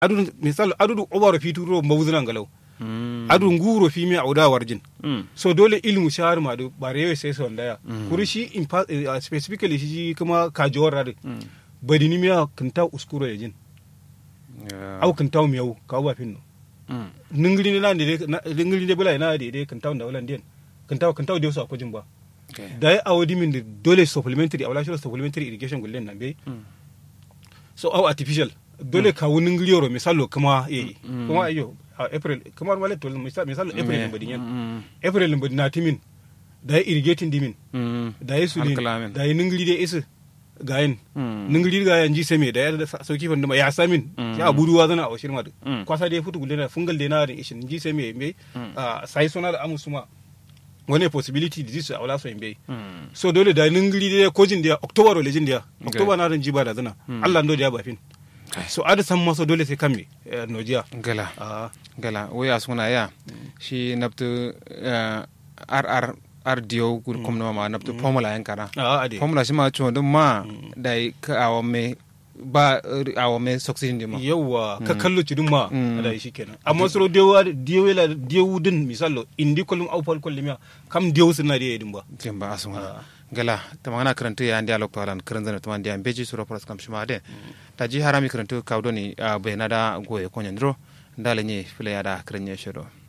adu misal adu obaro fituro mawuzuna galau Mm. adu nguro fi mi auda warjin Mm. so dole ilmu shahar ma do bare sai so ndaya kuri shi in fa- eh, specifically shi kuma kajowar rade Mm. badini miya kinta uskuro yajin Yeah. au kinta miyau kawo ba finno Mm. ningiri ne na ne ningiri ne bula na de de kinta da wala ndien kinta kinta de so akojin ba Okay. da ya awodi min da dole supplementary awala shi supplementary irrigation gullen nan be Mm. so au artificial dole kawo ningiri yoro misalo kuma eh kuma ayo a april kuma wala to misalo misalo april Me- ne badin yan Mm. april ne badin na timin da ya irrigating dimin Mm. da ya sudin Alkalamin. da ya ningiri de isa gayin Mm. ningiri ga yan ji same da ya sa- sauki fanda ya samin Mm. ya buduwa zana a shirma da Mm. kwasa da ya futu gulle na fungal da na da ishin ji same me Mm. a sai sona da amusuma wani possibility da jisu a wala so imbe Mm. so dole da ningiri da kojin da october o lejin da Okay. october na ran jiba da zana Mm. Allah ndo da ya bafin Okay. so ada san maso dole sai kamme eh, nojiya gala a gala waya suna ya shi nabtu eh, ar ar ar diyo gur kom no ma nabtu formula yan kana a ade formula shi ma chon dum ma dai ka awo me ba eh, awo me succeed ndi ma yawa ka kallo cidin ma Mm. da shi kenan amma soro dewa dewa la dewu din misalo indi kullum au fal kullum ya kam dewu suna da yadin ba jimba asuma Ah. gala tamana karanta ya ndi alok talan karan zana taman dia beji suro pras kam shima de ta ji harami karanta kawdo ni bai na da goye konyan dro ndale ni file ya da karanya shiro